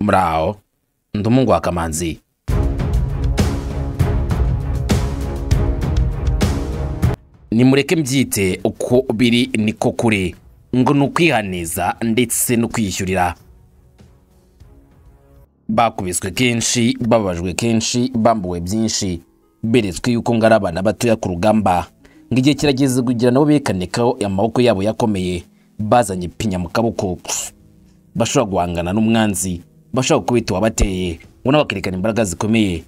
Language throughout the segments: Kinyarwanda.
muraho ndi umuhungu wa kamanzi nimureke mbyite uko biri niko kure ngo ni ukwihaneza ndetse no kwiyishyurira bakubiswe kenshi bababajwe kenshi bambuwe byinshi beretswe yuko ngo ari abana batoya ku rugamba ngo igihe kirageze kugira nabo bekanikaho amaboko yabo yakomeye bazanye pinya mu kaboko bashobora guhangana n'umwanzi bashobora gukubita uwabateye ngo nabo bakerekana imbaraga zikomeye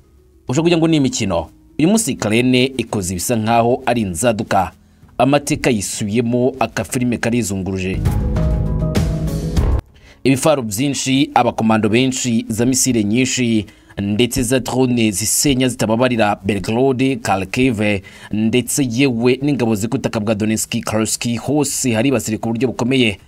ushobora kugira ngo ni imikino uyu munsi karene ikoze ibisa nkaho ari inzaduka amateka yisubiyemo akafilime karizunguruje ibifaro byinshi abakomando benshi za misile nyinshi ndetse za drone zisenya zitababarira belgrade kalkive ndetse yewe n'ingabo zikutaka bwa donetsk karski hose haribasire ku buryo bukomeye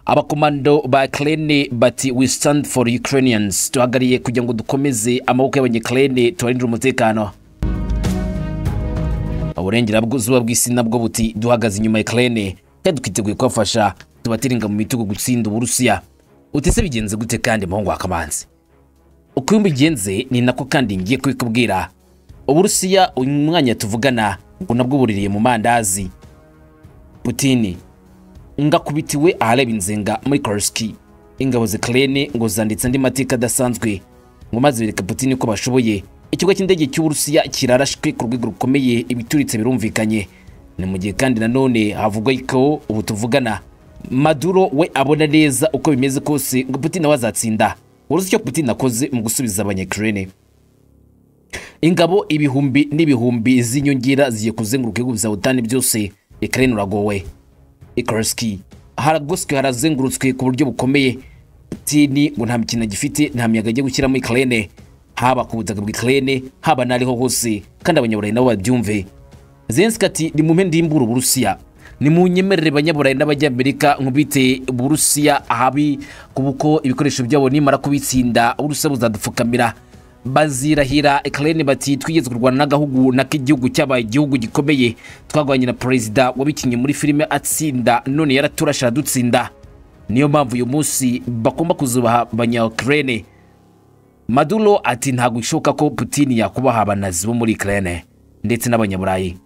abakomando ba krene bati we stand for ukrainians duhagariye kugira ngo dukomeze amaboko y'abanyekrene tubarindire umutekano uburengerazuba bw'isi nabwo buti duhagaze inyuma ya krene kandi twiteguye kubafasha tubatiringa mu mitugu gutsinda uburusiya utese bigenze gute kandi muhungu wa kamanzi uko bigenze ni nako kandi ngiye kubikubwira uburusiya uyu mwanya tuvugana ngo nabwo buririye mu mandazi putini ngakubitiwe ahareba inzenga muri korosiki ingabo zikarene ngo zanditse andi mateka adasanzwe ngo maze bereka putini ko bashoboye ikigo cy'indege cy'uburusiya kirarashwe ku rwego rukomeye ibituritse birumvikanye ni mu gihe kandi nanone havugwa ko ubu tuvugana maduro we abona neza uko bimeze kose ngo putin nawe azatsinda uruzi icyo putin akoze mu gusubiza abanyakirene ingabo ibihumbi n'ibihumbi z'inyongera zigiye kuzenguruka ibihugu bya utani byose ikirere uragowe ikorosiki haragoswe harazengurutswe ku buryo bukomeye putin ngo nta mikino gifite nta miyaga ajya gushyiramo ikirere haba ku butaka bw'ikirere haba n'ariho hose kandi abanyaburayi nabo babyumve zensi ati ni mu mpande y'imbura uburusiya ni mu nyemerere banyaburayi n'abanyamerika nkubite burusiya ahabi kuko ibikoresho byabo nimara kubitsinda uburusiya buzadupfukamira bazirahira ekarene bati twigeze kurwana n'agahugu nako igihugu cyabaye igihugu gikomeye twagwanye na perezida wabikinnye muri filime atsinda none yaraturasha aradutsinda niyo mpamvu uyu munsi bagomba kuzubaha abanyakarene maduro ati ntabwo bishoboka ko putini yakubaha abanazi bo muri karene ndetse n'abanyaburayi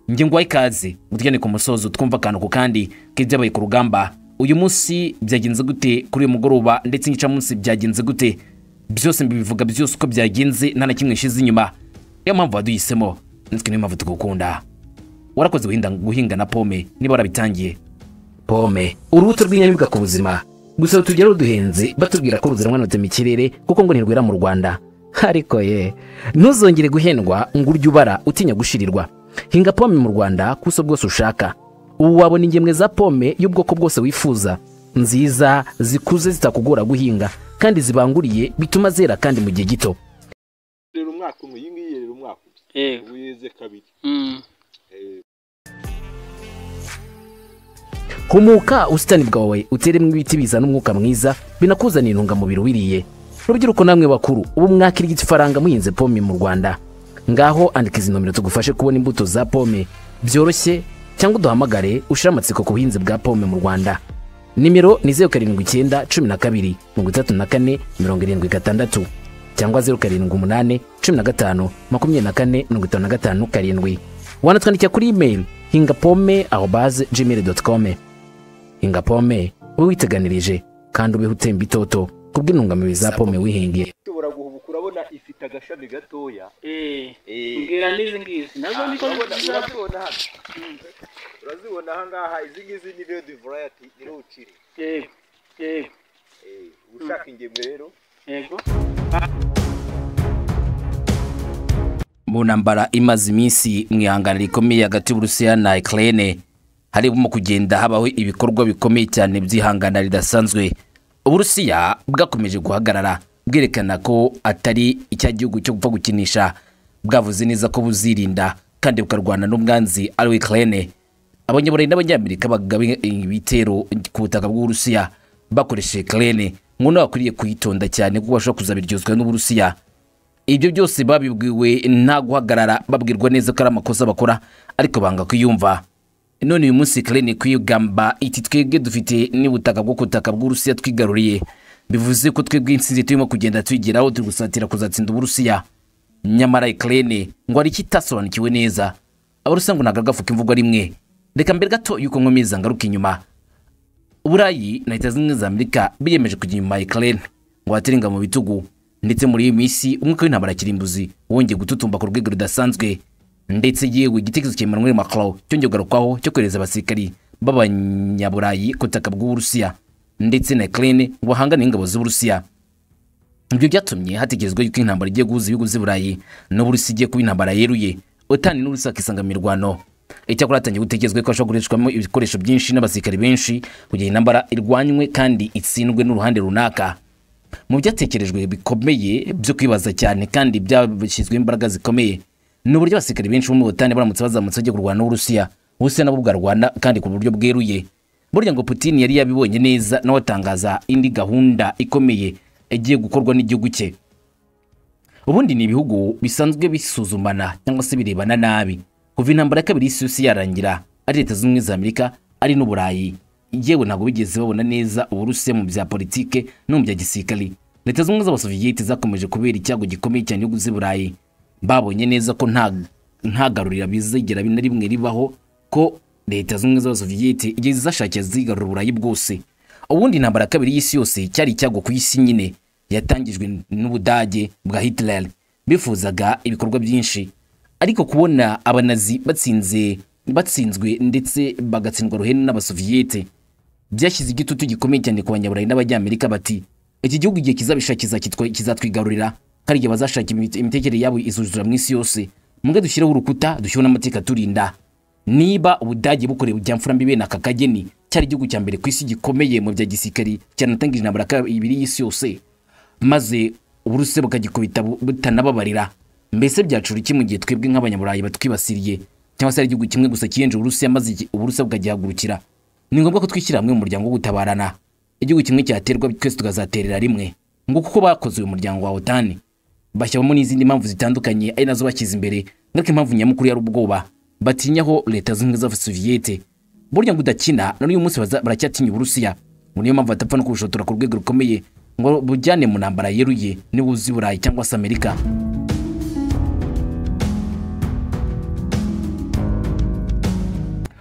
njye ngwaye ikaze mutugane ku musozo twumva akantu ku kandi k'ibyabaye ku rugamba uyu munsi byagenze gute kuri uyu mugoroba ndetse n'igicamunsi byagenze gute byose mbibivuga byose uko byagenze nta na kimwe nshize inyuma niyo mpamvu waduhisemo natwe niyo mpamvu tugukunda warakoze guhinga na pome niba warabitangiye pome urubuto rw'inyamibwa ku buzima gusa rutugera ruduhenze batubwira ko ruziranwanutse mu kirere kuko ngo ntirwera mu rwanda ariko ye ntuzongere guhendwa ngo urye ubara utinya gushirirwa hinga pome mu rwanda ku buso bwose ushaka ubu wabona ingemwe za pome y'ubwoko bwose wifuza nziza zikuze zitakugora guhinga kandi zibanguriye bituma zera kandi mu gihe gito rero umwaka umwe iyi ngiyi rero umwaka umwe yego ubu yeze kabiri Mm. humuka ubusitani bwawe uteremo ibiti bizana umwuka mwiza binakuzanira intungamubiri wiriye rubyiruko namwe bakuru ubu mwakirya ifaranga muhinze pome mu rwanda ngaho andika izi nomero tugufashe kubona imbuto za pome byoroshye cyangwa uduhamagare ushire amatsiko ku buhinzi bwa pome mu rwanda nimero ni zeru karindwi icyenda cumi na kabiri mirongo itatu na kane mirongo irindwi gatandatu cyangwa zeru karindwi umunani cumi na gatanu makumyabiri na kane mirongo itanu na gatanu karindwi wanatwandikira kuri imeri hinga pome aho baze gmail doti kome hinga pome ube witeganirije kandi ubeho utemba itoto kubw'intungamubiri za pome wihingiye ushobora guhubuka urabona ifite agashami gatoya Eh. Eh. mbwira n'izi ngizi nazo niko urabona zizaba urazibona hano urazibona aha ngaha izi ngizi ni redi varayati ni ruciri yego yego Eh, ushaka ingemwe rero yego mu ntambara imaze iminsi mu ihangana rikomeye hagati y'uburusiya na ikirere harimo kugenda habaho ibikorwa bikomeye cyane by'ihangana ridasanzwe uburusiya bwakomeje guhagarara bwerekana ko atari icya gihugu cyo gupfa gukinisha bwavuze neza ko buzirinda kandi bukarwana n'umwanzi ari we ikirere abanyaburayi n'abanyamerika bagaba ibitero ku butaka bw'uburusiya bakoresheje karene ngo nawe akwiriye kuyitonda cyane kuko bashobora kuzabiryozwa n'uburusiya ibyo byose babibwiwe nta guhagarara babwirwa neza ko ari amakosa bakora ariko banga kuyumva none uyu munsi karene kuyigamba iti twebwe dufite n'ubutaka bwo ku butaka bw'uburusiya twigaruriye bivuze ko twebwe intsinzi turimo kugenda twigiraho turi gusatira kuzatsinda uburusiya nyamara ikirere ngo hari ikitasobanukiwe neza abarusiya ngo ntabwo agafuka imvugo rimwe reka mbere gato yuko nkomeza ngaruka inyuma uburayi na leta zimwe za amerika biyemeje kujya inyuma ya ikirere ngo baterenga mu bitugu ndetse muri iyi minsi umwuka w'intambara ya kirimbuzi wongeye gututumba ku rwego rudasanzwe ndetse yewe igitekerezo cya emmanuel macron cyongeye kugarukwaho cyo kohereza abasirikari b'abanyaburayi ku butaka bw'uburusiya ndetse na ikirere ngo bahangane n'ingabo z'uburusiya ibyo byatumye hatekerezwa yuko intambara igiye guhuza ibihugu z'i burayi n'uburusi igiye kuba intambara yeruye utani n'urusi akisanga mu mirwano icyakora hatangiye gutekerezwa ko hashobora gukoreshwamo ibikoresho byinshi n'abasirikari benshi kugira ngo intambara irwanywe kandi itsindwe n'uruhande runaka mu byatekerejwe bikomeye byo kwibaza cyane kandi byashyizweho imbaraga zikomeye ni uburyo abasirikari benshi bo mu butani baramutse bazamutse bagiye kurwana n'uburusiya uburusiya nabwo bwarwana kandi ku buryo bweruye burya ngo putin yari yabibonye neza nawe atangaza indi gahunda ikomeye igiye gukorwa n'igihugu cye ubundi ni ibihugu bisanzwe bisuzumana cyangwa se birebana nabi kuva intambara ya kabiri y'isi yose yarangira ari leta z'ubumwe za amerika ari n'uburayi yewe ntabwo bigeze babona neza uburusiya mu bya politike no mu bya gisirikari leta z'ubumwe z'abasoviyete zakomeje kubera icyago gikomeye cyane igihugu z'i burayi babonye neza ko nta nta garurira bizigera na rimwe ribaho ko leta z'ubumwe z'abasoviyete igihe zashakira zigarura uburayi bwose ubundi intambara ya kabiri y'isi yose cyari icyago ku isi nyine yatangijwe n'ubudage bwa hitler bifuzaga ibikorwa byinshi ariko kubona abanazi batsinze batsinzwe ndetse bagatsindwa ruhenu n'abasoviyete byashyize igitutu gikomeye cyane ku banyaburayi n'abanyamerika bati iki gihugu igihe kizabishakiza kitwa- kizatwigarurira hari igihe bazashaka imite- imitekerereze yabo izuzura mu isi yose mubwe dushyireho urukuta dushyiraho n'amateka aturinda niba ubudage bukorewe byamfurambi bene aka kageni cyari igihugu cya mbere ku isi gikomeye mu bya gisirikari cyanatangije intambara ya kabiri y'isi yose maze uburusiya bukagikubita bu- butanababarira mbese byacura iki mu gihe twebwe nk'abanyaburayi batwibasiriye cyangwa se ari igihugu kimwe gusa kiyenje uburusiya maze iki- uburusiya bukagihagurukira ni ngombwa ko twishyira hamwe mu muryango wo gutabarana igihugu kimwe cyaterwa twese tukazaterera rimwe ngo kuko bakoze uyu muryango wa otani bashyiramo n'izindi mpamvu zitandukanye ari nazo bashyize imbere ngaruka impamvu nyamukuru yari ubwoba batinyaho leta z'ubumwe z'abasoviyete burya ngo udakina na n'uyu munsi baza- baracyatinya uburusiya ngo niyo mpamvu batapfa no kubushotora ku rwego rukomeye ngo bujyane mu ntambara yeruye niba uzi burayi cyangwa se amerika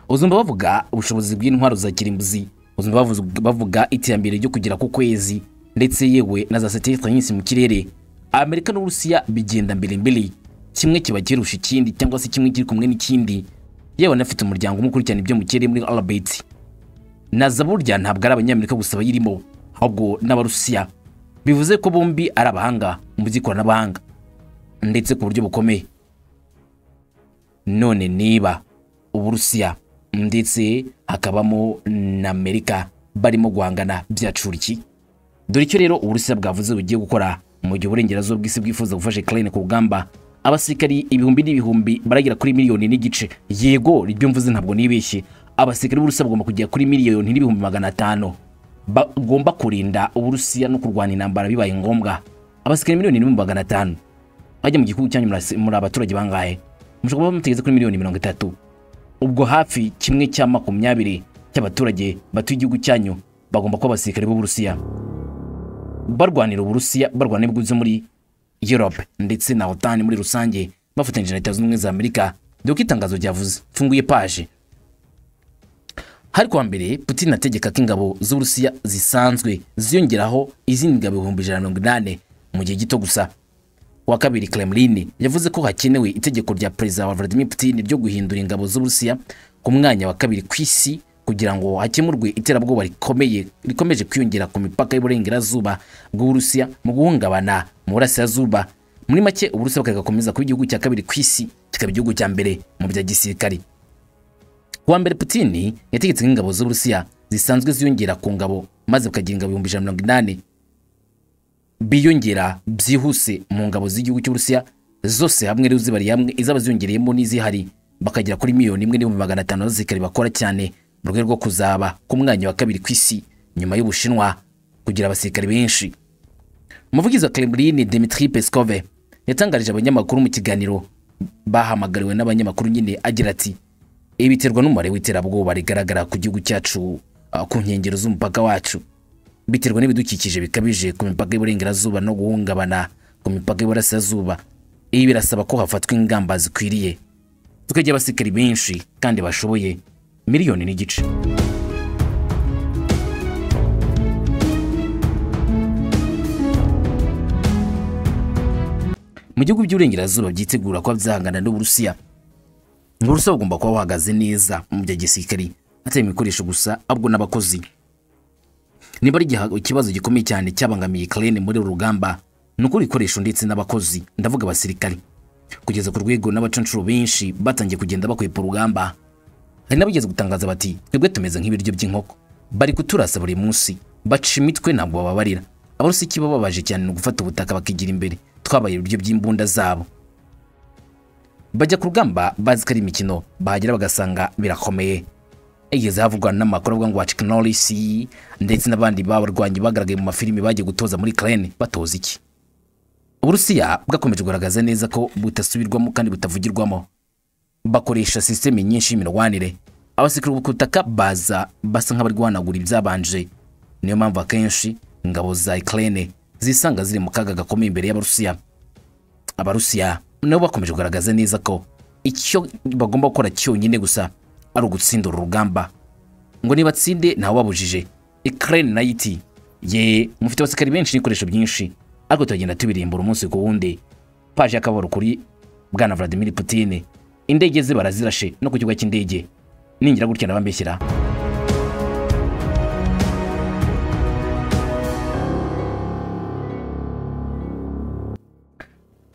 uzumva bavuga ubushobozi bw'intwaro za kirimbuzi uzumva bavuga- bavuga iterambere ryo kugera ku kwezi ndetse yewe na za satelite nyinshi mu kirere amerika n'uburusiya bigenda mbere mbere kimwe kiba kirusha ikindi cyangwa se kimwe kiri kumwe n'ikindi yewe anafite umuryango umwe ukurikirana ibyo mu kirere muri arabeti naza burya ntabwo ari abanyamerika gusa bayirimo ahubwo n'abarusiya bivuze ko bombi ari abahanga mu by'ikoranabuhanga ndetse ku buryo bukomeye none niba uburusiya ndetse hakabamo na amerika barimo guhangana byacura iki dore icyo rero uburusiya bwavuze bugiye gukora mu gihe uburengerazuba bw'isi bwifuza gufasha ukraine ku rugamba abasirikari ibihumbi n'ibihumbi baragera kuri miliyoni n'igice yego ibyo mvuze ntabwo nibeshye abasirikari b'uburusiya bagomba kugera kuri miliyoni n'ibihumbi magana atanu bagomba kurinda uburusiya no kurwana intambara bibaye ngombwa abasirikari miliyoni n'ibihumbi magana atanu bajya mu gihugu cyanyu murasi- muri abaturage bangahe mushobora kuba mutegeze kuri miliyoni mirongo itatu ubwo hafi kimwe cya makumyabiri cy'abaturage batuye igihugu cyanyu bagomba kuba abasirikare b'uburusiya barwanira uburusiya barwana n'ibihugu byo muri europe ndetse na otani muri rusange bafatanyije na leta zunze ubumwe za amerika dore ko itangazo ryavuze mfunguye paje hari kuwa mbere putin ategeka ko ingabo z'uburusiya zisanzwe ziyongeraho izindi ngabo ibihumbi ijana na mirongo inani mu gihe gito gusa wa kabiri Kremlin yavuze ko hakenewe itegeko rya perezida wa Vladimir Putin ryo guhindura ingabo z'Uburusiya ku mwanya wa kabiri ku isi kugira ngo hakemurwe iterabwoba rikomeye rikomeje kwiyongera ku mipaka y'uburengerazuba bw'Uburusiya mu guhungabana mu burasirazuba muri make Uburusiya bugakomeza kuba igihugu cya kabiri ku isi kikaba igihugu cya mbere mu bya gisirikari kuwa mbere Putin yategetse ko ingabo z'Uburusiya zisanzwe ziyongera ku ngabo maze bukagira ingabo ibihumbi ijana na mirongo inani biyongera byihuse mu ngabo z'igihugu cy'uburusiya zose hamwe rero zibari hamwe izaba ziyongereyemo n'izihari bakagera kuri miliyoni imwe n'ibihumbi magana atanu z'abasirikare bakora cyane mu rwego rwo kuzaba ku mwanya wa kabiri ku isi nyuma y'ubushinwa kugira abasirikare benshi umuvugizi wa kremlin dimitri peskove yatangarije abanyamakuru mu kiganiro bahamagariwe n'abanyamakuru nyine agira ati ibi biterwa n'umubare w'iterabwoba rigaragara ku gihugu cyacu ah, ku nkengero z'umupaka wacu biterwa n'ibidukikije bikabije ku mipaka y'iburengerazuba no guhungabana ku mipaka y'iburasirazuba ibi birasaba ko hafatwa ingamba zikwiriye tukajya abasikari benshi kandi bashoboye miliyoni n'igice mu gihugu by'uburengerazuba byitegura kuba byahangana n'uburusiya uburusiya bugomba kuba buhagaze neza mu bya gisirikari atari ibikoresho gusa ahubwo n'abakozi niba ari igiha- ikibazo gikomeye cyane cyabangamiye Ukraine muri uru rugamba ni uko ibikoresho ndetse n'abakozi ndavuga abasirikari kugeza ku rwego n'abacancuro benshi batangiye kugenda bakwepa urugamba hari n'abigeze gutangaza bati twebwe tumeze nk'ibiryo by'inkoko bari kuturasa buri munsi baca imitwe ntabwo bababarira abarusi ikibababaje cyane ni ugufata ubutaka bakigira imbere twabaye ibiryo by'imbunda zabo bajya ku rugamba bazi ko ari imikino bahagera bagasanga birakomeye igeze havugwa n'amakuru avuga ngo wa Chuck Norris ndetse n'abandi b'abarwanyi bagaragaye mu mafilimi bagiye gutoza muri Ukraine batoza iki Uburusiya bwakomeje kugaragaza neza ko butasubirwamo kandi butavugirwamo bakoresha sisiteme nyinshi y'imirwanire abasekuru ku butaka baza basa nk'abari guhanagura ibyabanje niyo mpamvu akenshi ingabo za Ukraine zisanga ziri mu kaga gakomeye imbere y'Abarusiya abarusiya nabo bakomeje kugaragaza neza ko icyo bagomba gukora cyonyine gusa ari ugutsinda uru rugamba ngo nibatsinde ntawababujije Ukraine nayo iti ye mufite abasirikari benshi n'ibikoresho byinshi ariko turagenda tubirimbura umunsi ku wundi paji y'akababaro kuri bwana Vladimir Putin indege ze barazirashe no ku kibuga cy'indege ningira gutya ndabambeshyira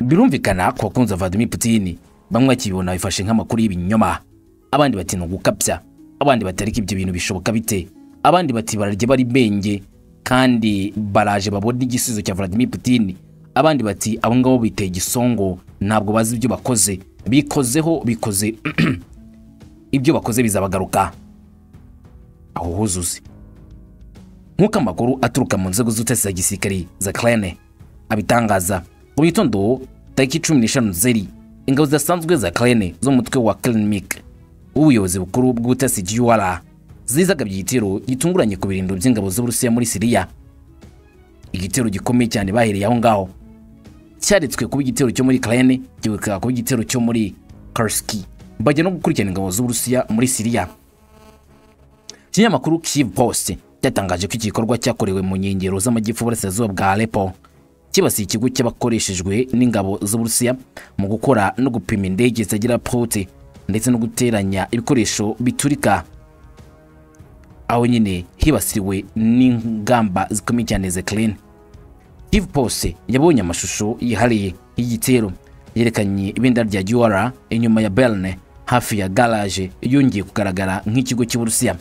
birumvikana ku bakunzi ba Vladimir Putin bamwe bakibona bifashe nk'amakuru y'ibinyoma abandi bati ni ugukabya abandi bati ariko ibyo bintu bishoboka bite abandi bati bararya bari benge kandi baraje babona igisubizo cya Vladimir Putin abandi bati abo ngabo biteye igisongo ntabwo bazi ibyo bakoze bikozeho bikoze ibyo bakoze bizabagaruka aho huzuze nk'uko amakuru aturuka mu nzego z'ubutasi za gisirikari za Ukraine abitangaza mu gitondo tariki cumi n'eshanu nzeri ingabo zidasanzwe za Ukraine zo mu mutwe wa Kremlin w'ubuyobozi bukuru bw'ubutasi GUR zizagabye igitero gitunguranye ku birindiro by'ingabo z'Uburusiya muri Siriya igitero gikomeye cyane bahereye aho ngaho cyaretswe kuba igitero cyo muri Ukraine giheruka kuba igitero cyo muri Kursk bajya no gukurikirana ingabo z'Uburusiya muri Siriya ikinyamakuru Kiev Post cyatangaje ko iki gikorwa cyakorewe mu nkengero z'amajyepfo y'uburasirazuba bwa Aleppo kibasiye ikigo cy'abakoreshejwe n'ingabo z'Uburusiya mu gukora no gupima indege zitagira pilote ndetse no guteranya ibikoresho biturika aho nyine hibasiriwe n'ingamba zikomeye cyane za Ukraine Kiev Post yabonye amashusho yihariye y'igitero yerekanye ibendera rya Giora inyuma ya Berne hafi ya garage yongeye kugaragara nk'ikigo cy'Uburusiya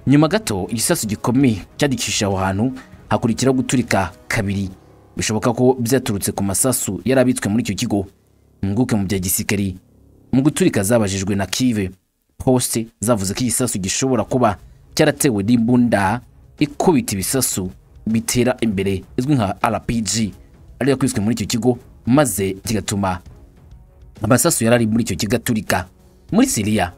nyuma gato igisasu gikomeye cyadikisha aho hantu hakurikiraho guturika kabiri bishoboka ko byaturutse ku masasu yari abitswe muri icyo kigo impuguke mu bya gisirikari mu guturika zabajijwe na kive poste zavuze ko igisasu gishobora kuba cyaratewe n'imbunda ikubita ibisasu bitera imbere izwi nka rpg ariyo yakubiswe muri icyo kigo maze kigatuma amasasu yari ari muri icyo kigo aturika muri siriya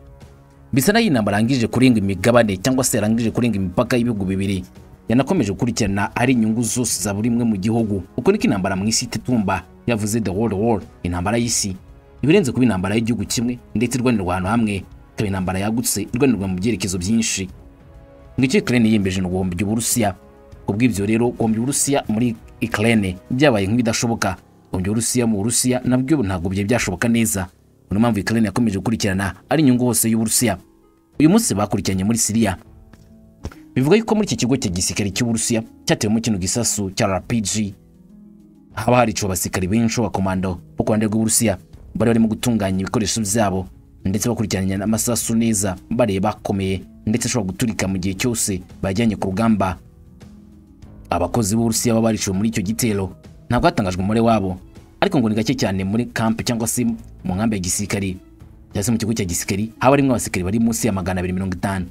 bisa naho iyi nama yarangije kurenga imigabane cyangwa se yarangije kurenga imipaka y'ibihugu bibiri yanakomeje gukurikirana ari inyungu zose za buri imwe mu gihugu uko niko intambara mu isi itetumba yavuze the world war intambara y'isi ibirenze kuba intambara y'igihugu kimwe ndetse irwanirwa ahantu hamwe ikaba intambara yagutse irwanirwa mu byerekezo byinshi ngo icyo Ukraine yiyemeje ni uguhombya Uburusiya ku bw'ibyo rero guhombya Uburusiya muri Ukraine byabaye nk'ibidashoboka guhombya Uburusiya mu Burusiya nabyo ntabwo byari byashoboka neza niyo mpamvu Ukraine yakomeje gukurikirana ari inyungu hose y'Uburusiya uyu munsi bakurikiranye muri Siriya bivuga yuko muri iki kigo cya gisirikare cy'Uburusiya cyatewemo kino gisasu cya RPG haba hariciwe abasirikari benshi b'abakomando bo ku ruhande rw'Uburusiya bari barimo gutunganya ibikoresho byabo ndetse bakurikiranye n'amasasu neza bareba akomeye ndetse ashobora guturika mu gihe cyose bajyanye ku rugamba abakozi b'Uburusiya baba bariciwe muri icyo gitero ntabwo hatangajwe umubare wabo ariko ngo ni gake cyane muri kamp cyangwa se mu nkambi ya gisirikari cyangwa se mu kigo cya gisirikari haba harimo abasirikari bari munsi ya magana abiri mirongo itanu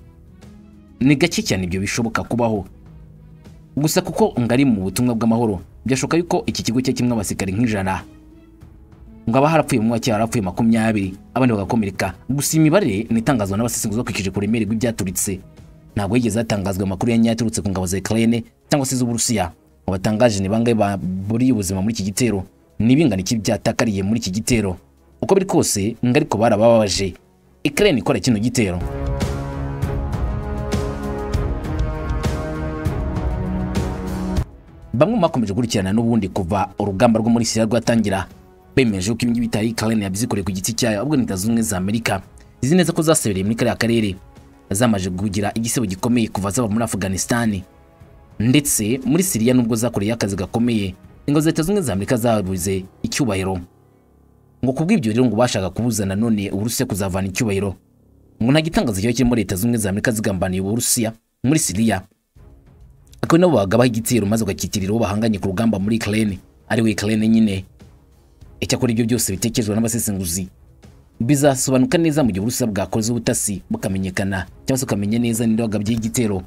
ni gake cyane ibyo bishoboka kubaho gusa kuko ngari mu butumwa bw'amahoro byashoboka yuko iki kigo cya kimwe abasirikari nk'ijana ngo aba harapfuye mu cyari harapfuye makumyabiri abandi bagakomereka gusa imibare ni itangazwa n'abasesenguzi bakurikije ku buremere bw'ibyaturitse ntabwo yigeze hatangazwa amakuru yanyaturutse ku ngabo za Ukraine cyangwa se iz'uburusiya mu batangaje ni bangahe baburiye ubuzima muri iki gitero ni bingana iki byatakariye muri iki gitero uko biri kose ngo ariko barababaje ikirere ikora kino gitero bamwe mu bakomeje gukurikirana n'ubundi kuva urugamba rwo muri Syria rwatangira bemeje ko ibingibi bitari Ukraine yabyikoreye ku giti cyayo ahubwo ni Leta Zunze Ubumwe za Amerika izi neza ko zasebereye muri kariya karere zamaze kugira igisebo gikomeye kuva zaba muri Afghanistan ndetse muri Syria nubwo zakoreye akazi gakomeye ingabo za Leta Zunze Ubumwe za Amerika zabuze icyubahiro ngo kubw'ibyo rero ngo bashaka kubuza nanone Uburusiya kuzavana icyubahiro ngo nta gitangaza kiba kirimo Leta Zunze Ubumwe za Amerika zigambaniye Uburusiya muri Syria ako nabo bagabaho igitero maze ugakitirira uwo bahanganye ku rugamba muri Ukraine ari we Ukraine nyine icyakora ibyo byose bitekerezwa n'abasesenguzi bizasobanuka neza mu gihe Uburusiya bwakoze ubutasi bukamenyekana cyangwa se ukamenya neza ninde wagabye igitero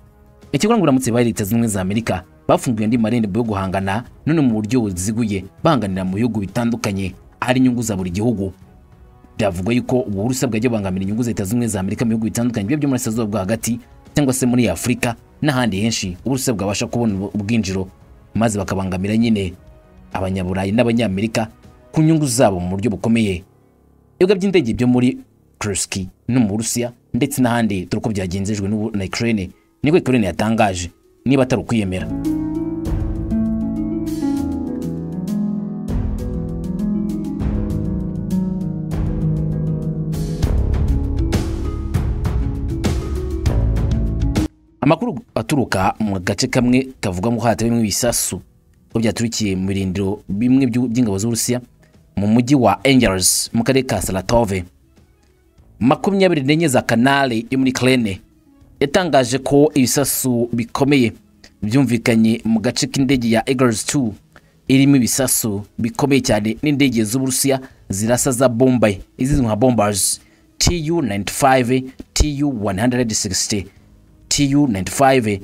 icyakora ngo uramutse baye leta zimwe za Amerika bafunguye andi marembo yo guhangana none mu buryo buziguye banganira mu bihugu bitandukanye ahari inyungu za buri gihugu byavugwa yuko Uburusiya bwajya bubangamira inyungu za leta zimwe za Amerika mu bihugu bitandukanye byo muri Asia bwo hagati cyangwa se muri Afurika n'ahandi henshi Uburusiya bwabasha kubona ubwinjiro maze bakabangamira nyine abanyaburayi n'abanyamerika ku nyungu zabo mu buryo bukomeye ibibuga by'indege byo muri Kursk no mu Burusiya ndetse n'ahandi dore uko byagenzejwe n'ubu na Ukraine niko Ukraine yatangaje niba atari ukwiyemera amakuru aturuka mu gace kamwe kavuga ko hatewe bimwe ibisasu ko byaturikiye mu birindiro bimwe by'u- by'ingabo z'uburusiya mu mujyi wa angels mu karere ka saratove makumyabiri n'enye za kanale yo muri krene yatangaje ko ibisasu bikomeye byumvikanye mu gace k'indege ya eagles 2 irimo ibisasu bikomeye cyane n'indege z'uburusiya zirasa za bombay izizwi nka bombers tu 95 tu 160 tu-95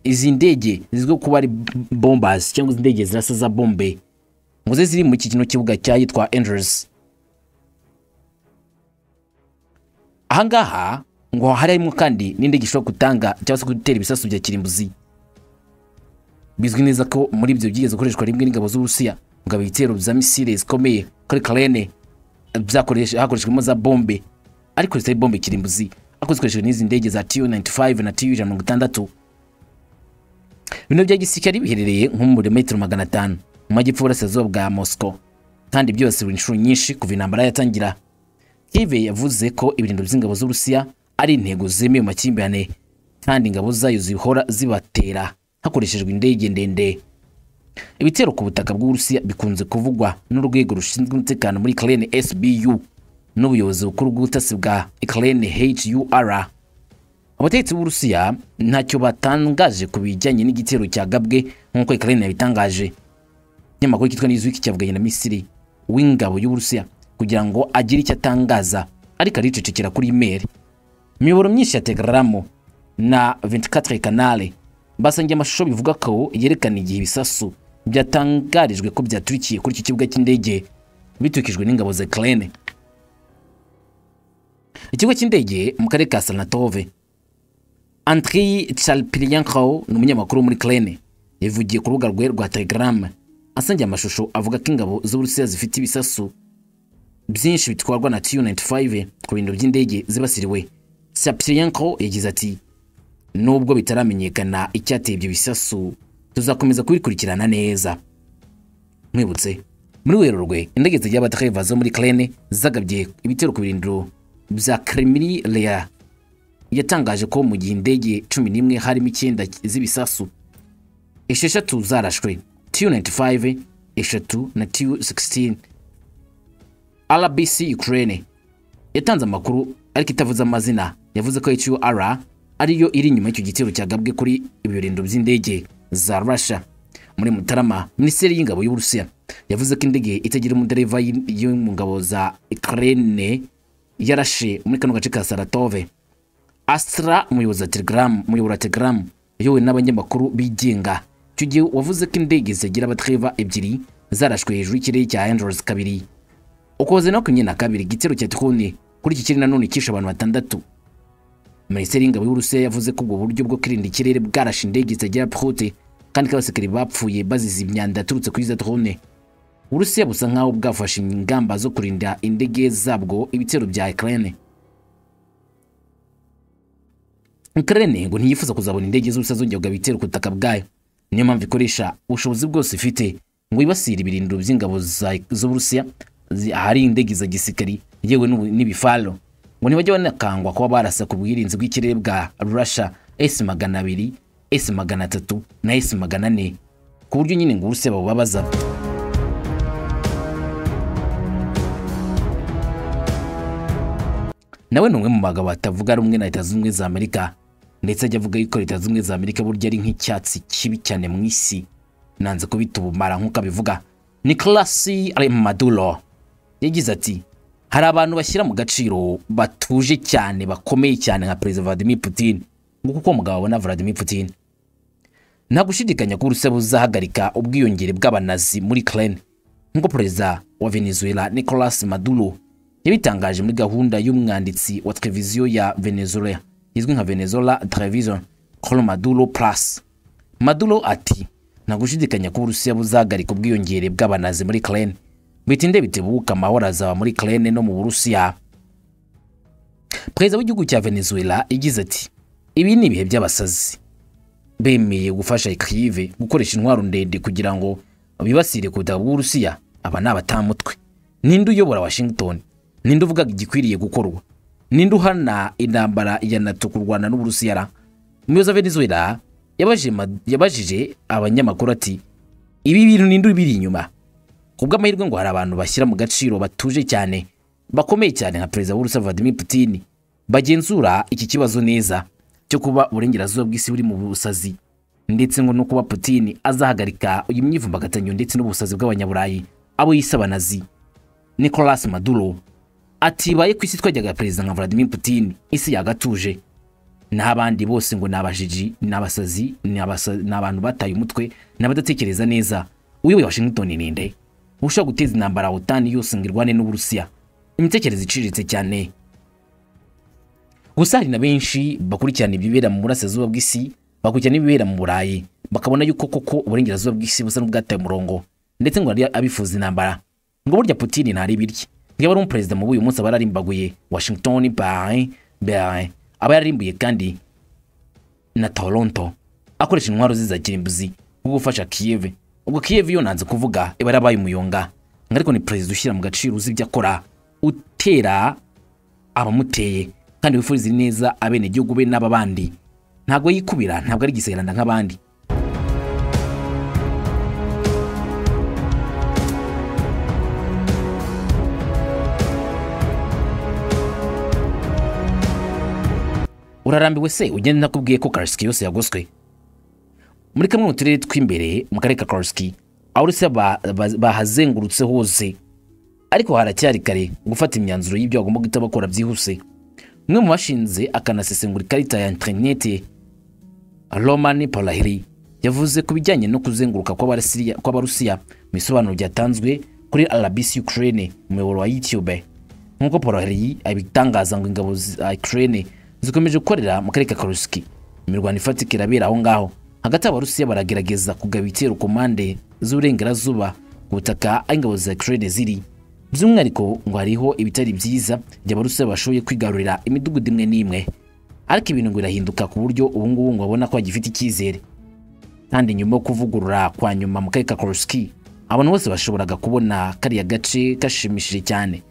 izi ndege zizwiho kuba ari bombers cyangwa izi ndege zirasa za bombe ngo ze ziri muri iki kino kibuga cyayitwa Andrews ahangaha ngo harimo kandi n'indege ishobora gutanga cyangwa se gutera ibisasu bya kirimbuzi bizwi neza ko muri ibyo byigeze gukoreshwa rimwe n'ingabo z'uburusiya mugabo ibitero bya misile zikomeye kuri karene byakoreshe hakoreshwemo za bombe ariko zitari bombe kirimbuzi ariko zikoreshejwe n'izi ndege za tu 95 na tu ijana na mirongo itandatu bino bya gisirikare biherereye nko muri metero magana atanu mu majyepfo y'uburasirazuba bwa moscow kandi byose buri inshuro nyinshi kuva intambara yatangira Kive yavuze ko ibirindiro by'ingabo z'uburusiya ari intego zemewe mu makimbirane kandi ingabo zayo zihora zibatera hakoreshejwe indege ndende ibitero ku butaka bw'uburusiya bikunze kuvugwa n'urwego rushinzwe umutekano muri ukraine sbu n'ubuyobozi bukuru bw'ubutasi bwa ukraine hur abategetsi b'uburusiya ntacyo batangaje ku bijyanye n'igitero cyagabwe nk'uko ukraine yabitangaje ikinyamakuru cyitwa newsweek cyavuganye na misiri w'ingabo y'uburusiya kugira ngo agire icyo atangaza ariko aricecekera kuri imeri imiyoboro myinshi ya telegaramu na 24 kanale basangiye amashusho bivuga ko yerekana igihe ibisasu byatangarijwe ko byaturikiye kuri iki kibuga cy'indege biturikijwe n'ingabo za Ukraine ikigo cy'indege mu karere ka Saratove Andriy Chalpilyankov ni umunyamakuru wo muri Ukraine yavugiye ku rubuga rwe rwa Telegram asangiye amashusho avuga ko ingabo z'Uburusiya zifite ibisasu byinshi bitwarwa na Tu-95 ku bintu by'indege zibasiriwe Chalpilyankov yagize ati nubwo bitaramenyekana icyateye ibyo bisasu tuzakomeza kubikurikirana neza mwibutse muri werurwe indege zijya abatakariva zo muri Ukraine zagabye ibitero ku birindiro bya Kremlin yatangaje ko mu gihe indege cumi n'imwe harimo icyenda z'ibisasu esheshatu zarashwe tu-95 eshatu na tu-16 rbc ukraine yatanze amakuru ariko itavuze amazina yavuze ko hur ariyo iri inyuma y'icyo gitero cyagabwe kuri ibi birindiro by'indege za russia muri mutarama minisiteri y'ingabo y'uburusiya yavuze ko indege itagira umudereva y- yo mu ngabo za ukraine yarashe muri kano gace ka saratove Astra umuyobozi wa Telegram umuyoboro wa Telegram uyobowe n'abanyamakuru bigenga icyo gihe wavuze ko indege zigira abatreva ebyiri zarashwe hejuru y'ikirere cya Andros kabiri ukoze no kumwe na kabiri igitero cya Tikhone kuri iki kirere nanone kishe abantu batandatu Minisiteri y'ingabo y'Uburusiya yavuze ko ubwo buryo bwo kwirinda ikirere bwarashe indege zitagira prote kandi k'abasekere bapfuye bazize imyanda yaturutse kuri za drone uburusiya busa nk'aho bwafashe ingamba zo kurinda indege zabwo ibitero bya ukraine ukraine ngo ntiyifuza kuzabona indege z'ubusa zongerwa ibitero ku butaka bwayo niyo mpamvu ikoresha ubushobozi bwose ifite ngo yibasire ibirindiro by'ingabo za- z'uburusiya zi- ahari indege za gisirikari yewe n'ubu- n'ibifaro ngo ntibajya banakangwa kuba barasa ku bwirinzi bw'ikirere bwa russia s magana abiri s magana atatu na s magana ane ku buryo nyine ngo uburusiya babubabaza nawe ni umwe mu bagabo batavuga rumwe na leta zunze ubumwe za amerika ndetse ajya avuga yuko leta zunze ubumwe za amerika burya ari nk'icyatsi kibi cyane mu isi nanze kubita ubumara nk'uko abivuga nicolas maduro yagize ati hari abantu bashyira mu gaciro batuje cyane bakomeye cyane nka perezida vladimir putin nguko uko umugabo abona vladimir putin nta gushidikanya ko urusiya buzahagarika ubwiyongere bw'abanazi muri ukraine nk'uko perezida wa venezuela nicolas maduro yabitangaje muri gahunda y'umwanditsi wa televiziyo ya venezuela izwi nka venezuela television col maduro plus maduro ati nta gushidikanya ko uburusiya buzahagarika ubwiyongere bw'abanazi muri ukraine bitinde bitebuka amahoro azaba muri ukraine no mu burusiya perezida w'igihugu cya venezuela yagize ati ibi ni ibihe by'abasazi bemeye gufasha Kyiv gukoresha intwaro ndende kugira ngo bibasire ku butaka bw'Uburusiya aba ni abatamutwe ninde uyobora Washington ninde uvuga igikwiriye gukorwa ninde uhana intambara ya NATO ku Rwanda n'Uburusiya ra Umuyobozi wa Venezuela yabajije ma- yabajije abanyamakuru ati ibi bintu ninde ubiri inyuma ku bw'amahirwe ngo hari abantu bashyira mu gaciro batuje cyane bakomeye cyane nka perezida w'urusiya vladimir putin bagenzura iki kibazo neza cyo kuba uburengerazuba bw'isi buri mu busazi ndetse ngo no kuba putin azahagarika uyu myivumbagatanyo ndetse n'ubusazi bw'abanyaburayi abo yise abanazi nicolas maduro atibaye ku isi twajyaga perezida nka vladimir putin isi yagatuje n'abandi bose ngo ni abajiji ni abasazi ni abasa- ni abantu bataye umutwe ni abadatekereza neza uyoboye washington ni nde ushobora guteza intambara otani yose ngo irwane n'uburusiya imitekerereze iciriritse cyane gusa hari na benshi bakurikirana ibibera mu burasirazuba bw'isi bakurikirana ibibera mu burayi bakabona yuko koko uburengerazuba bw'isi busa n'ubwataye umurongo ndetse ngo hari abifuza intambara ngo burya putini ntari birya niba ari umuperezida mubi uyu munsi aba yararimbaguye washington berlin berlin aba yararimbuye kandi na Toronto akoresha intwaro ze za kirimbuzi nko gufasha Kiev ubwo Kiev yo nanze kuvuga iba yarabaye umuyonga ngo ariko ni perezida ushyira mu gaciro uzi ibyo akora utera abamuteye kandi wifuriza neza abenegihugu be n'aba bandi ntabwo yikubira ntabwo ari igisegeranda nk'abandi urarambiwe se ugenda nakubwiye ko karasiki yose yagoswe muri kamwe mu turere tw'imbere mu karere ka karasiki aho uretse ba- ba- bahazengurutse hose ariko haracyari kare gufata imyanzuro y'ibyo bagomba guhita bakora byihuse umwe mu bashinze akanasesengura ikarita ya interinete Roman Polahiri yavuze ku bijyanye no kuzenguruka kw'Abasiriya- kw'Abarusiya mu bisobanuro byatanzwe kuri RBC Ukraine umuyoboro wa YouTube nk'uko Polahiri abitangaza ngo ingabo za Ukraine zikomeje gukorera mu karere ka Kursk imirwano ifatika irabera aho ngaho hagati y'Abarusiya baragerageza kugaba ibitero ku mpande z'uburengerazuba ku butaka aho ingabo za Ukraine ziri by'umwihariko ngo hariho ibitari byiza by'Abarusiya bashoboye kwigarurira imidugudu imwe n'imwe ariko ibintu ngo birahinduka ku buryo ubu ngubu ngo abona ko agifite icyizere kandi nyuma yo kuvugurura kwa nyuma mu karere ka Koroski abantu bose bashoboraga kubona kariya gace gashimishije cyane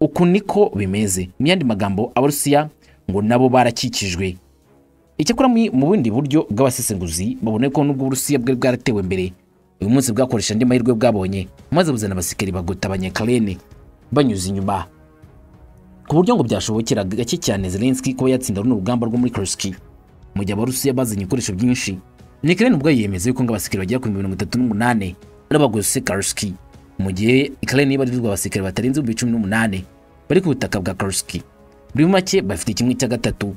uku niko bimeze mu yandi magambo abarusiya ngo nabo barakikijwe icyakora mu mu bundi buryo bw'abasesenguzi babona ko nubwo uburusiya bwari bwaratewe imbere uyu munsi bwakoresha andi mahirwe bwabonye maze buzana abasikari bagota abanyakarene banyuze inyuma ku buryo ngo byashobokera gake cyane Zelensky kuba yatsinda runo rugamba rwo muri Kursk mu gihe Abarusiya bazanye ibikoresho byinshi Ukraine ubwo yiyemeza yuko ngo abasikari bagera ku mirongo itatu n'umunane ari abagose Kursk mu gihe Ukraine ibarizwa abasikari batarenze ibihumbi cumi n'umunane bari ku butaka bwa Kursk muri make bafite kimwe cya gatatu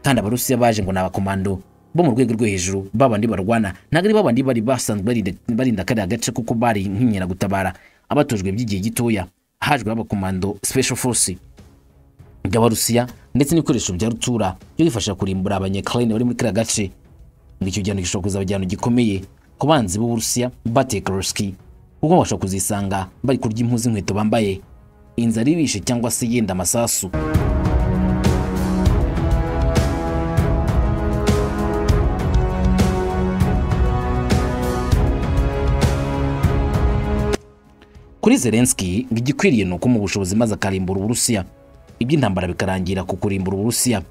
kandi Abarusiya baje ngo ni abakomando bo mu rwego rwo hejuru babandi barwana ntabwo ari babandi bari basanzwe barinda- barinda kariya gace kuko bari nk'inkeragutabara abatojwe by'igihe gitoya hajwe abakomando special force by'abarusiya ndetse n'ibikoresho bya rutura byo kwifasha kurimbura abanyakirayini bari muri kariya gace ngo icyo gihano gishobora kuzaba igihano gikomeye ku banzi b'uburusiya bateka roski kuko bashobora kuzisanga bari kurya impu z'inkweto bambaye inzara ibishe cyangwa se yenda amasasu kuri zelenski ngo igikwiriye ni ukumuha ubushobozi maze akarimbura uburusiya iby'intambara bikarangira ku kurimbura uburusiya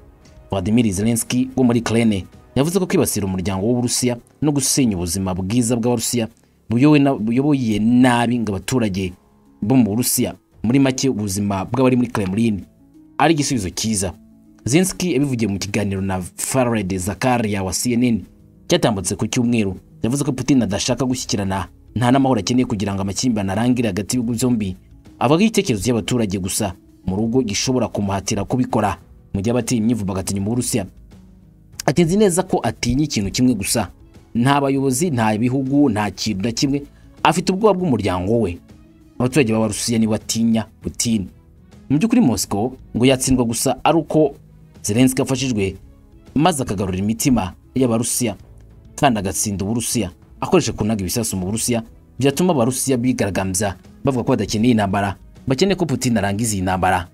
vladimir zelenski wo muri krene yavuze ko kwibasira umuryango w'uburusiya no gusenya ubuzima bwiza bw'abarusiya buyobowe na- buyoboye nabi ngo abaturage bo mu burusiya muri make ubuzima bw'abari muri kremlin ari igisubizo cyiza zelenski yabivugiye mu kiganiro na fared zakaria wa cnn cyatambutse ku cyumweru yavuze ko putin adashaka gushyikirana nta n'amahoro akeneye kugira ngo amakimbirane arangire hagati y'ibihugu byombi avuga igitekerezo cy'abaturage gusa mu rugo gishobora kumuhatira kubikora mu gihe abatinya imyivumbagatanyo mu burusiya ati nzi neza ko atinya ikintu kimwe gusa nta bayobozi nta bihugu nta kintu na kimwe afite ubwoba bw'umuryango we abaturage b'abarusiya nibo batinya putin mu by'ukuri moscow ngo yatsindwa gusa ari uko zelenski afashijwe maze akagarura imitima y'abarusiya kandi agatsinda uburusiya akoresha kunaga ibisasu mu burusiya byatuma abarusiya bigaragambya bavuga ko badakeneye intambara bakeneye ko putin arangiza iyi ntambara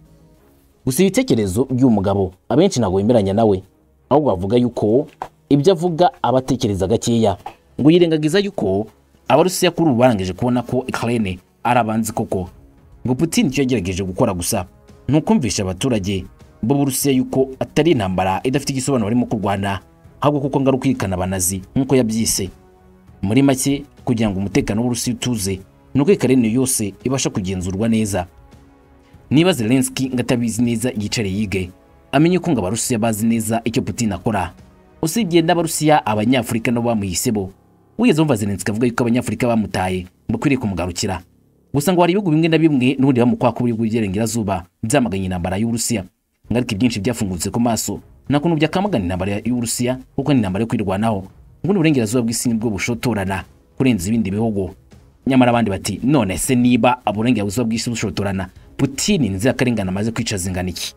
gusa ibitekerezo by'uyu mugabo abenshi ntabwo bemeranya nawe ahubwo bavuga yuko ibyo avuga aba atekereza gakeya ngo yirengagiza yuko abarusiya kuri ubu barangije kubona ko ukraine ari abanzi koko ngo putin icyo yagerageje gukora gusa ni ukumvisha abaturage b'uburusiya yuko atari intambara idafite igisobanuro barimo kurwana ahubwo kuko ngo ari ukwirikana abanazi nk'uko yabyise muri make kugira ngo umutekano w'uburusiya utuze ni uko ukraine yose ibasha kugenzurwa neza niba zelenski ngo atabizi neza yicare yige amenye ko ngo abarusiya bazi neza icyo putin akora usibye n'abarusiya abanyafurika nabo bamuhise bo wigeze wumva zelenski avuga yuko abanyafurika bamutaye ngo akwiriye kumugarukira gusa ngo hari ibihugu bimwe na bimwe n'ubundi bamukwa ko buri by'iburengerazuba byamaganye intambara y'uburusiya ngo ariko ibyinshi byafungutse ku maso nta kuntu byakamagana intambara y'uburusiya kuko ni intambara yo kwirwanaho ngo n'uburengerazuba bw'isi nibwo bushotorana kurenza ibindi bihugu nyamara abandi bati none se niba uburengerazuba bw'isi bushotorana putini inzirakarengane amaze kwicaza ingana iki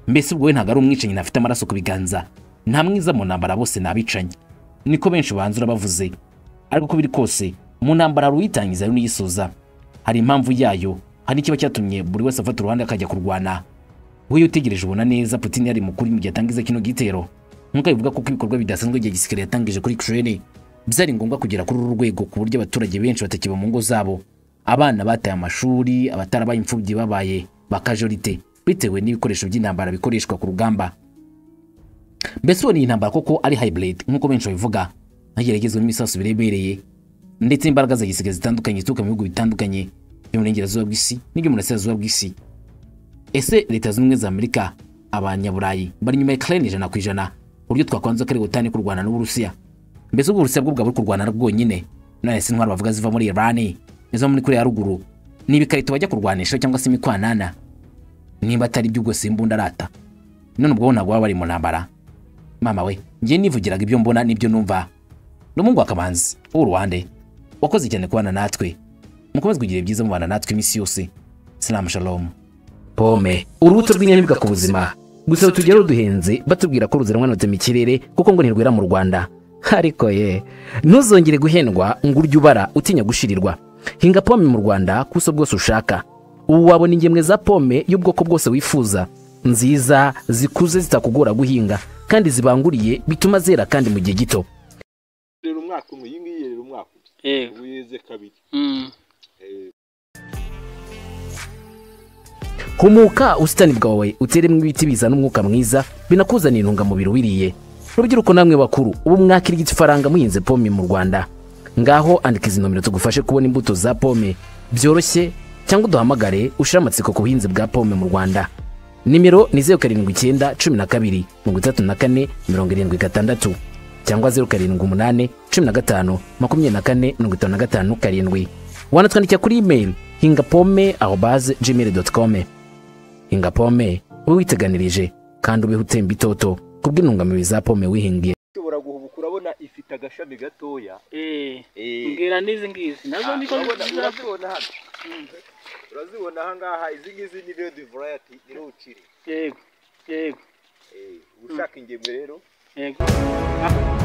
mbese ubwo we ntabwo ari umwicanyi ntafite amaraso ku biganza nta mwiza mu ntambara bose ni abicanyi niko benshi banzura bavuze ariko uko biri kose mu ntambara hari uyitangiza hari n'uyisoza hari impamvu yayo hari n'ikiba cyatumye buri wese afata uruhande akajya kurwana wowe iyo utegereje ubona neza putin yari mukuri mu gihe atangiza kino gitero nk'uko abivuga kuko ibikorwa bidasanzwe igihe gisirikare yatangije kuri Ukraine byari ngombwa kugera kuri uru rwego ku buryo abaturage benshi batakiba mu ngo zabo abana bataye amashuri abatarabaye imfubyi babaye bakajorite bitewe n'ibikoresho by'intambara bikoreshwa ku rugamba mbese ubu ni intambara koko ari hybrid nk'uko benshi babivuga hageragezwa n'imisasu birebereye ndetse n'imbaraga za gisirikare zitandukanye zituruka mu bihugu bitandukanye byo mu burengerazuba bw'isi n'ibyo mu burasirazuba bw'isi ese leta zunze ubumwe za amerika abanyaburayi bari inyuma ya ukraine ijana ku ijana ku buryo twakwanza ko ari ubutane kurwana n'uburusiya mbese ubwo uburusiya bwo bwaba buri kurwana bwonyine none se intwaro bavuga ziva muri irani izo muri kuriya ruguru ni ibikarito bajya kurwanisha cyangwa se imikwanana niba atari ibyo ubwo simbunda arata none ubwo ntabwo baba bari mu ntambara mama we njye nivugiraga ibyo mbona n'ibyo numva ni umuhungu wa kamanzi w'uruhande wakoze cyane kubana natwe mukomeze kugira ibyiza mubana natwe iminsi yose salamu shalomu pome urubuto rw'inyamibwa ku buzima gusa tujya ruduhenze batubwira ko ruziranwanutse mu kirere kuko ngo ntirwera mu rwanda ariko ye ntuzongere guhendwa ngo urye ubara utinya gushirirwa hinga pome mu rwanda ku buso bwose ushaka ubu wabona ingemwe za pome y'ubwoko bwose wifuza nziza zikuze zitakugora guhinga kandi zibanguriye bituma zera kandi mu gihe gito rero umwaka umwe iyi ngiyi rero umwaka umwe yego ubu yeze kabiri Mm. humuka ubusitani bwawe uteremo ibiti bizana umwuka mwiza binakuzanira intungamubiri wiriye rubyiruko namwe bakuru ubu mwakirya ifaranga muhinze pome mu rwanda ngaho andika izi nomero tugufashe kubona imbuto za pome byoroshye cyangwa uduhamagare ushire amatsiko ku buhinzi bwa pome mu rwanda nimero ni zeru karindwi icyenda cumi na kabiri mirongo itatu na kane mirongo irindwi gatandatu cyangwa zeru karindwi umunani cumi na gatanu makumyabiri na kane mirongo itanu na gatanu karindwi wanatwandikira kuri imeri hinga pome aho baze gmail doti com hinga pome ube witeganirije kandi ubeho utemba itoto kubw'intungamubiri za pome wihingiye ushobora guhubuka urabona ifite agashami gatoya Eh. Eh. mbwira n'izi ngizi nazo niko urabona nzira urazibona hano urazibona ahangaha izi ngizi ni redi varayati ni ruciri yego yego Eh, ushaka ingemwe rero yego Ah,